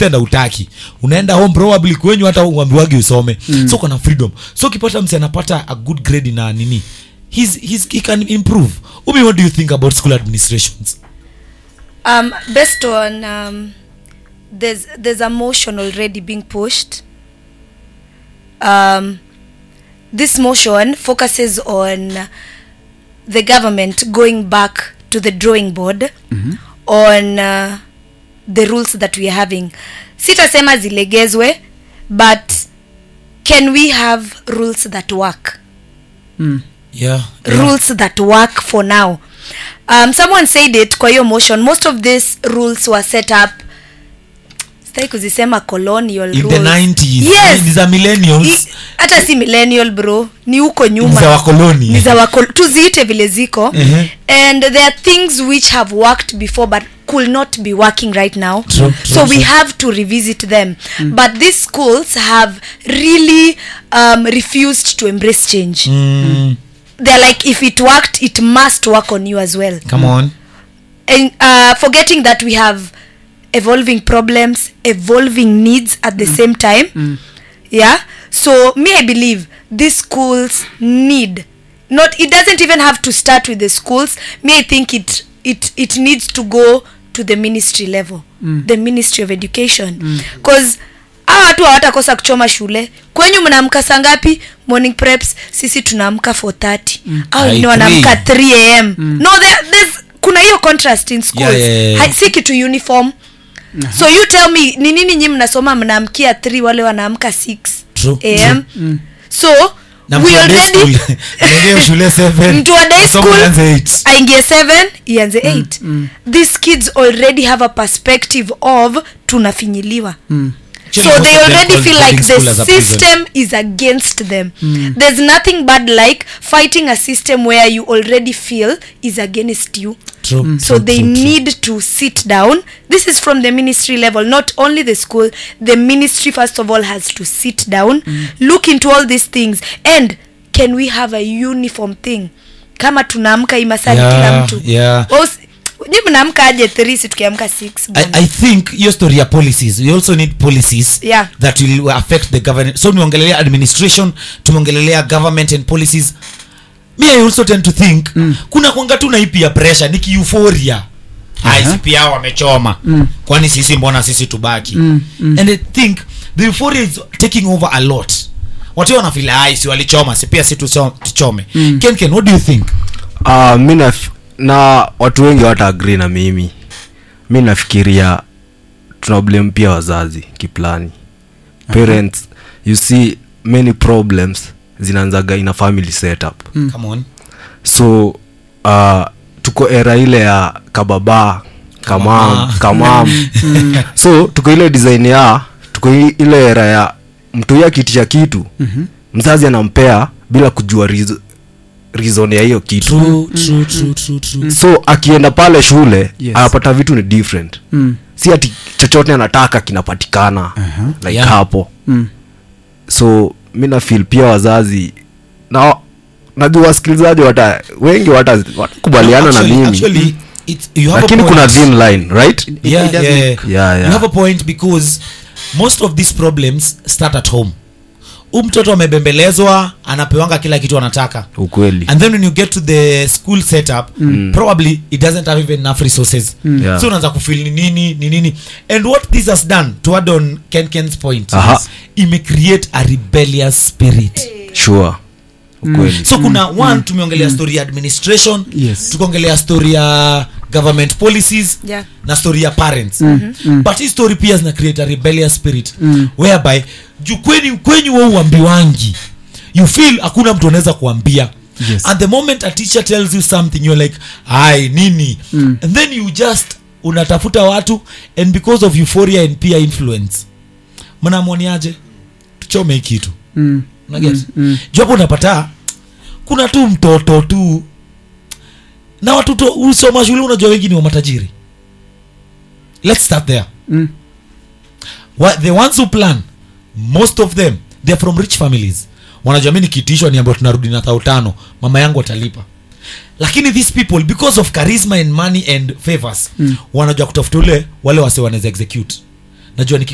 extend hautaki unaenda home probably kwenyu hata uambiwagi usome mm. so kuna freedom so ukipata msi anapata a good grade na nini he's, he's, he can improve umi what do you think about school administrations um, based on um, there's there's a motion already being pushed um, this motion focuses on the government going back to the drawing board on uh, the rules that we are having sitasema zilegezwe but can we have rules that work Mm. yeah, yeah. rules that work for now um, someone said it kwa hiyo motion most of these rules were set up sitaki kuzisema colonial in the rules. 90s yes ni za millennials I- hata si millennial bro ni huko ni nyuma za wakoloni ni za wako tuziite vile ziko Mhm. and there are things which have worked before but could not be working right now True, true, so we true. have to revisit them but these schools have really um, refused to embrace change mm, they're like if it worked it must work on you as well come on and uh, forgetting that we have evolving problems evolving needs at the same time yeah so me i believe these schools need not it doesn't even have to start with the schools me i think it it it needs to go to the ministry level the ministry of education because hawa watu hawatakosa kuchoma shule kwenyu mnaamka saa ngapi morning preps sisi tunaamka 430 au Ai, wengine wanaamka three. 3 am no there, there's kuna hiyo contrast in schools Yeah, yeah, yeah. Hai- si kitu uniform so you tell me ni nini nyi mnasoma mnaamkia 3 wale wanaamka 6 True, am so na we mtu wa day already school, anaingia shule seven, mtu wa day masomo school yaanze eight. aingie 7 ianze 8 these kids already have a perspective of tunafinyiliwa so Actually, most they of them already call feel boarding like school the as a prison. system is against them there's nothing bad like fighting a system where you already feel is against you True, so true, they true, true. need to sit down this is from the ministry level not only the school the ministry first of all has to sit down look into all these things and can we have a uniform thing kama tunaamka imasani Yeah, kila mtu yeah. ni mnaamka aje 3 si tukiamka 6 I, i think hiyo story ya policies we also need policies Yeah. that will affect the government so tumeongelelea administration tumeongelelea government and policies me i also tend to think mm. kuna kwanga tu naipia pressure ni kiuforia uh-huh. pia wamechoma mm. kwani sisi mbona sisi tubaki mm. Mm. and i think the euphoria is taking over a lot watu wanafila ai si walichoma si pia si tuso- tuchome mm. ken ken what do you think uh, mi naf- na watu wengi wata agree na mimi mi nafikiria tuna blame pia wazazi kiplani parents you see many problems zinaanzaga ina family setup mm. come on so uh, tuko era ile ya kababa kamam Kamama. kamam so tuko ile design ya tuko i- ile era ya mtu huyo akitisha kitu mm-hmm. mzazi anampea bila kujua reason, reason ya hiyo kitu true true true true true so akienda pale shule Yes. anapata vitu ni different Mm. si ati chochote anataka kinapatikana uh-huh. like Yeah. hapo Mm. so mi nafil pia wazazi na najua wasikilizaji wata wengi wata- watakubaliana na Actually- mimi actually, it's- you have a lakini point. kuna thin line right It- yeah, it doesn't- yeah, Yeah, yeah. you have a point because most of these problems start at home u mtoto amebembelezwa anapewanga kila kitu anataka ukweli and then when you get to the school setup probably it doesn't have even enough resources Yeah. so unaanza kufil ni nini ni nini and what this has done to add on ken ken's point Aha. is imecreate a rebellious spirit sure ukweli so kuna one tumeongelea story ya administration Yes. tukaongelea story ya government policies Yeah. na story ya parents mm-hmm. but hii story pia zina create a rebellious spirit mm. whereby juu kwenyu kwenyu we uambiwangi you feel hakuna mtu anaweza kuambia Yes. and the moment a teacher tells you something you're like ai nini mm. and then you just unatafuta watu and because of euphoria and peer influence mnamwoniaje tuchome hii kitu Mm. unaget Mm, mm. juu hapo unapata kuna tu mtoto tu na watoto usoma shule unajua wengi ni wa matajiri let's start there Mm. Wa- the ones who plan most of them they're from rich families wanajua mi nikiitishwa niambia tunarudi na thao tano mama yangu atalipa lakini these people because of charisma and money and favors mm. wanajua kutafuta ule wale wase wanaweza execute najua niki